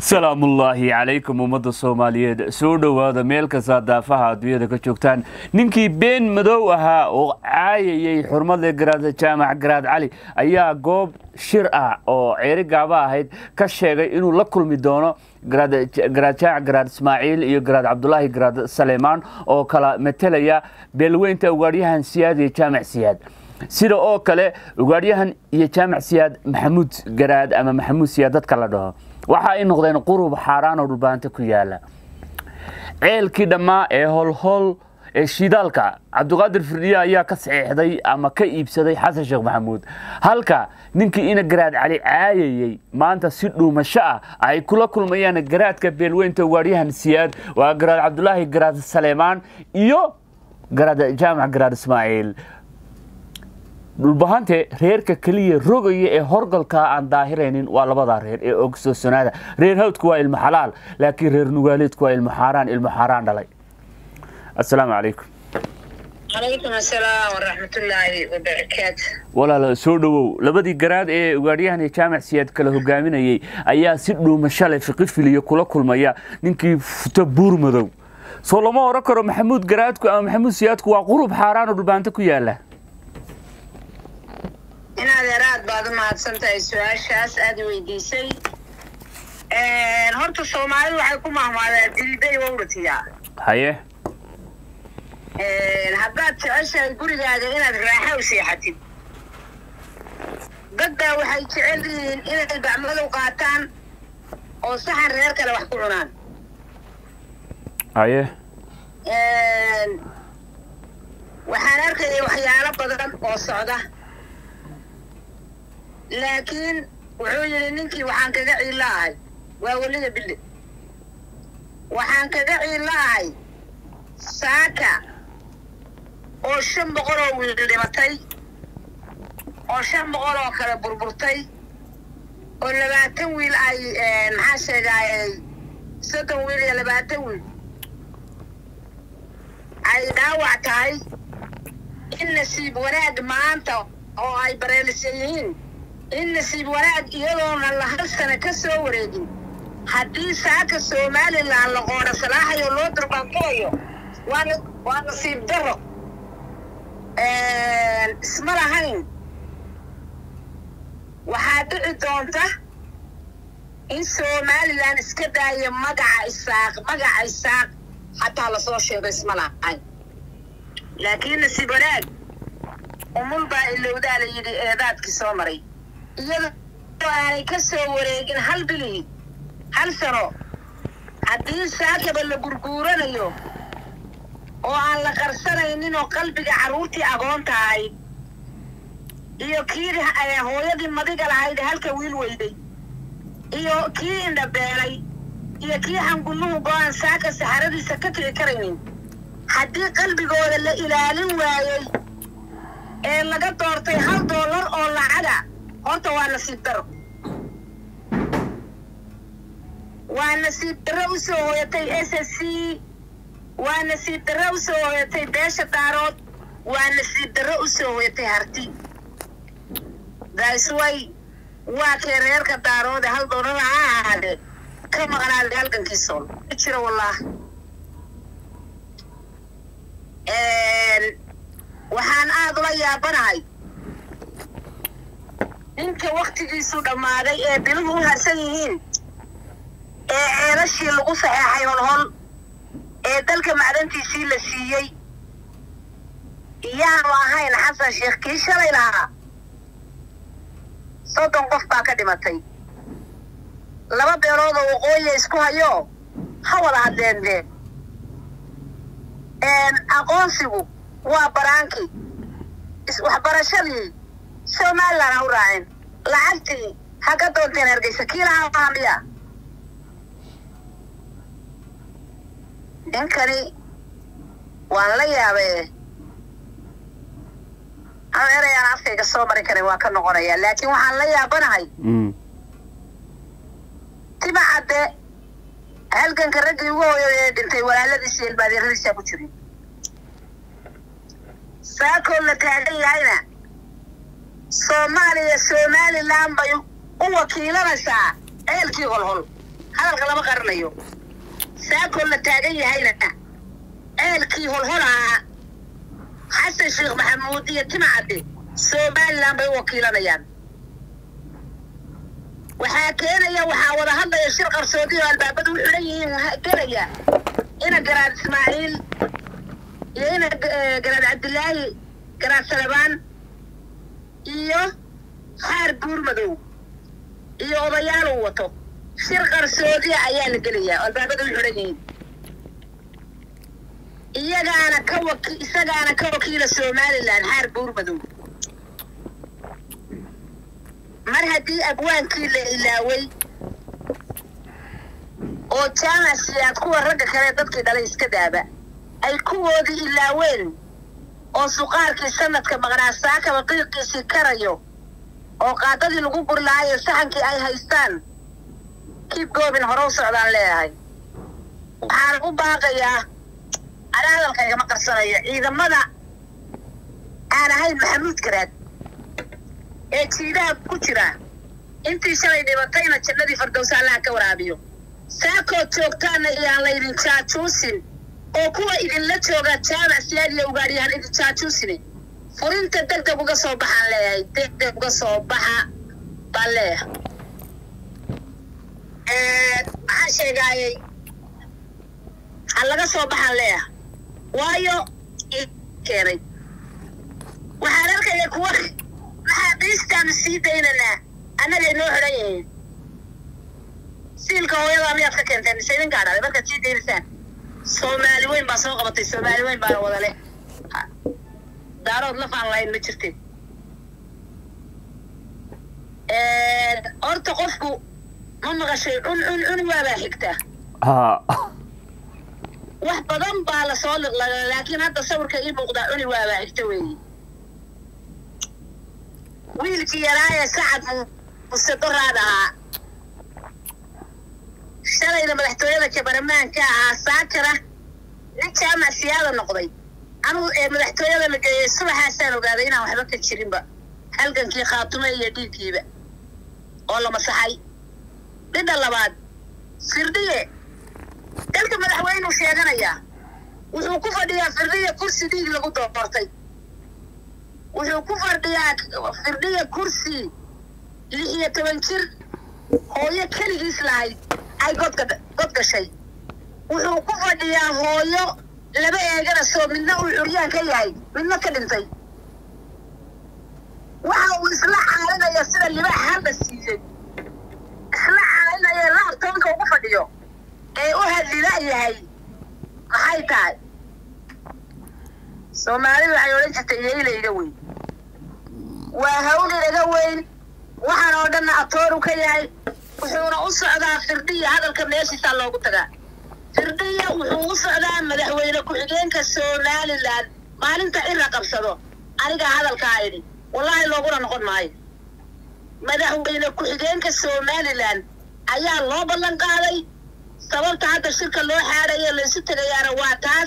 salaamullaahi calaykum ummadda soomaaliyeed soo dhowaada meel kasta daafaha adduunyada ka joogtaan ninkii been madow ahaa oo caayayay xurmadle garaad jaamac garaad cali ayaa goob shir ah oo ceeri gaaba ahayd ka sheegay inuu la kulmi doono garaad jaamac garaad ismaaciil iyo garaad cabdulaahi garaad saleymaan oo kala metelaya beelweynta ugaadhyahan siyaad iyo jaamac siyaad sida oo kale ugaadhyahan iyo jaamac siyaad maxamuud garaad ama maxamuud siyaad dadka la dhaho waxa ay noqdeen qurub xaaraan oo dhulbaanta ku yaala ceelkii dhammaa ee holhol ee shidaalka cabdiqaadir firdhiye ayaa ka saxiixday ama ka iibsaday xasan sheekh maxamuud halka ninkii ina garaad cali caayayey maanta si dhuumasho ah ay kula kulmayaan garaadka beelweynta ugaadhyahan siyaad waa garaad cabdulaahi garaad saleymaan iyo garaad jaamac garaad ismaaciil dhulbahante reerka keliya rogaya ee horgalka aan daahiraynin waa labadaa reer ee ogsoosonaada reer hawdku waa ilmo xalaal laakiin reer nugaaleedku waa ilmo xaaraan ilmo xaaraan dhalay assalaamu calaykum calaykum asalaam waraxmatullaahi wabarakaatu walaal soo dhowow labadii garaad ee ugaadhyahan iyo jaamac siyaad kala hogaaminayay ayaa si dhuumasho leh fiqi filiyo kula kulmaya ninkii futo buur madow soo lama oran karo maxamuud garaadku ama maxamuud siyaadku waa qurub xaaraan oo dhulbaanto ku yaala inaad eraad baad u mahadsan tahay su-aashaas aad weydiisay horta soomaalidu waxay ku mahmaadaa dilbay wawratiyaa haye haddaad jeceshahay gurigaaga inaad raaxa u seexatid dad baa waxay jecel yihiin inay gacmadow qaataan oo saxan reer kale wax ku cunaan haye waxaan arkayay waxyaalo badan oo socda laakiin wuxuu yidhi ninkii waxaan kaga ciilla ahay waa welida bille waxaan kaga ciilla ahay saaka oo shan boqol oo wiil dhimatay oo shan boqol oo kale burburtay oo labaatan wiil ay maxaa sheegaayay soddon wiil iyo labaatan wiil ay dhaawac tahay in nasiib wanaag maanta oo ay bareelisan yihiin in nasiib wanaag iyadoona la hal sana ka soo wareegin haddii saaka somalilan la qoodha salaaxayo loo durbaanqulayo waana waa nasiib daro isma lahayn waxaa dhici doonta in somalilan iska daaya magaca isaaq magaca isaaq xataa lasoo sheego isma lahayn laakiin nasiib wanaag umul baa ilowdaa la yidhi eedaadkii soo maray iyadoo aanay ka soo wareegin hal bilihii hal sano haddii saakaba la gurguuranayo oo aan la qarsanaynin oo qalbiga carruurtii agoonta ahayd iyo kii hooyadii madiga lahayd halka wiil weyday iyo kii indhabeelay iyo kii xangulluhu go-aan saaka saxaradiisa ka kici karaynin haddii qalbigooda la ilaalin waayey ee laga doortay hal doolar oo lacaga horta waa nasiib daro waa nasiib darro u soo hooyatay s s c waa nasiib darro u soo hooyatay beesha daarood waa nasiib darro u soo hooyatay harti daisway waa kee reerka daaroode hal doollar ha ahaadee ka maqnaaday halgankii sool ma jiro wallaah waxaan aada ula yaabanahay ninka waktigiisu dhammaaday ee biluhu u harsan yihiin ee ceelashii lagu saxeexay holhol ee dalka macdantiisii la siiyey iyaanu ahayn xasan sheekh kii shalay lahaa soddon qof baa ka dhimatay laba beelood oo waqooyiya isku hayo ha wada hadleendee aqoonsigu waa baraankii waxbarashadii somalilan ha u raaceen lacagtii ha ka doonteen hargeysa kii lahaa maha miya ninkani waan la yaabee ama erayaan afkayga soo mari karin waa ka noqonayaa laakiin waxaan la yaabanahay tima cadde halganka raggii ugu hooyay ee dhintay walaaladiisi iyo ilmaadeeradiisaa ku jirin saakoo la taagan yahayna soomaaliya somalilan bay u wakiilanaysaa ceelkii holhol hadalka lama qaranayo saakoo la taagan yahayna ceelkii holholaha xasan sheekh maxamuud iyo timcadde somalilan bay u wakiilanayaan waxaa keenaya waxaa wada hadlaya shir qarsoodi oo albaabadu u xidhan yihiin gelaya ina garaad ismaaciil iyo ina garaad cabdilaahi garaad salebaan iyo xaar buurmadow iyo odayaal uu wato shir qarsoodiya ayaa la gelayaa oo albaabada u xidhan yihiin iyagaana ka waki isagaana ka wakiila somalilan xaar buurmadow mar haddii abwaankii la ilaaway oo jaamacsiyaad kuwa ragga kale dadkii dhalay iska daaba ay kuwoodii ilaaween oo suqaarkii sanadka maqnaa saakaba qiiqiisii karayo oo qaadadii lagu guri lahaayo saxankii ay haystaan kiib goobin hore u socdaan leeyahay waxaan u baaqayaa ana hadalka igama qarsanayo ciidamada aan ahayn maxamuud garaad ee jiidaha ku jira intii shalay dhibatayna jannadii fardowsa allaha ka waraabiyo saakood joogtaana iyaan laydin jaajuusin oo kuwa idinla jooga jaamac siyaad iyo ugaadhiyahan idin jaajuusine furinta degdeg uga soo baxaan leeyahay degdeg uga soo baxa baan leeyahay maxaan sheegaayey ha laga soo baxaan leeyahay waayo keenay waxaan arkaya kuwa maxaabiistaanu sii daynanaa annaga inoo xidhan yihiin siilka hooyadaa miyaad ka keenteen mise idin gaadhaaday markaad sii daynaysaan soomaali weyn baa soo qabatay soomaali weyn baana wadale daarood lafaan lahayn ma jirteen horta qofku ma maqashay cun cun cun waabaa xigtaa wax badan baa lasoo liqlaga laakiin hadda sawirka ii muuqdaa cuni waabaa xigta weeye wiilkii yaraayee sacad muse doraad ahaa shalayna madaxtooyada jabaramaanka ahaa saakara nin jaamac siyaada noqday anuu ee madaxtooyada la geeyey subaxaasaan ogaaday inaan waxba ka jirinba halgankii khaatume iyo dhiiggiiba oo la masaxay midda labaad firdhiye dalka madaxweynuu sheeganayaa wuxuu ku fadhiyaa firdhiye kursi dhiig lagu doortay wuxuu ku fadhiyaa firdhiye kursi lix iyo toban jir hooyo keligiis lahayd ay godka god gashay wuxuu ku fadhiyaa hooyo laba eegana soo midna uu curyaan ka yahay midna ka dhintay waxa uu isla caalinaya sida libaax halla siiyey isla caalinaya laabtoonka ugu fadhiyo ee u hadlila yahay maxay tahay soomaalidu waxay odhan jirtay yeylayga weyn waa hawlilaga weyn waxaan oo dhanna atooru ka yahay wuxuuna u socdaa firdhiya hadalka meeshiisaa loogu tagaa firdhiya wuxuu u socdaa madaxweyne ku-xigeenka somalilan maalinta cira qabsado anigaa hadalkaa idhi wallaahi looguna noqon maayo madaxweyne ku-xigeenka somalilan ayaa loo ballan qaaday sababta hadda shirka loo xaadhayo laysu tegayaana waa taas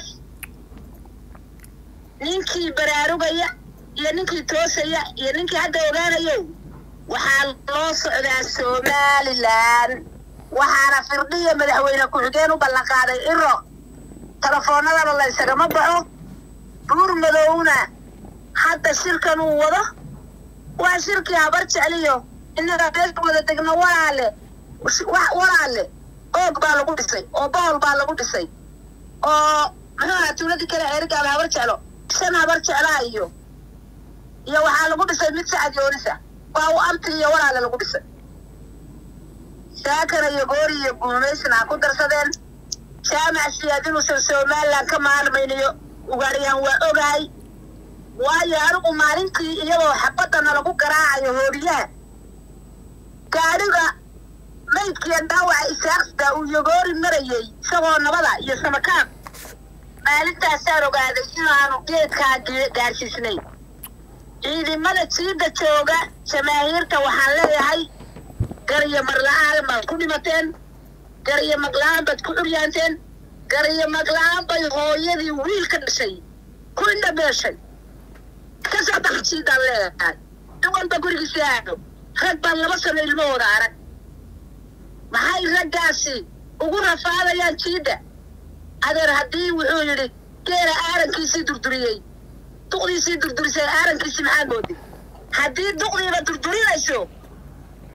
ninkii baraarugaya iyo ninkii toosaya iyo ninkii hadda ogaanayo waxaa loo socdaa somalilan waxaana firdhiya madaxweyne ku-xigeen u ballan qaaday ciro telefoonadana la ysagama baxo buur madowna hadda shirkan uu wado waa shirkii habar jecliyo innaga meesha wada degno walaale walaale oog baa lagu dhisay oo bool baa lagu dhisay oo muxuu ahaa tuuladii kale ceerigaaba habar jeclo shan habar jeclaa iyo iyo waxaa lagu dhisay mid sacad yoonisa waa u amti iyo walaale lagu dhisay saakana iyo goori iyo guumaysna ha ku darsadeen jaamac siyaad inuusan somalilan ka maalmaynayo ugaadhiyaan waa ogahay waayo anigu maalintii iyadoo xabadana lagu garaacayo hooriyaha gaadhiga maydkiiyo dhaawaca isaaqsda uu yogoori marayey isagoo nabada iyo samakaab maalintaasaan ogaaday inaanu geedkaa gaarsiisnay ciidamada jiidda jooga jamaahiirta waxaan leeyahay gariyo marla-aan baad ku dhimateen gariyo magla-aan baad ku curyaanteen gariyo magla-aan bay hooyadii wiil ka dhashay ku indhabeeshay ka soo baxa jiiddaan leeyahay in walba gurigiisii aado rag baan laba sano ilmahooda arag maxay raggaasi ugu rafaadayaan jiidda adeer haddii wuxuu yidhi geela aarankiisii durduriyey duqdiisii durdurisay aarankiisii maxaa moodi haddii duqdiiba durdurinayso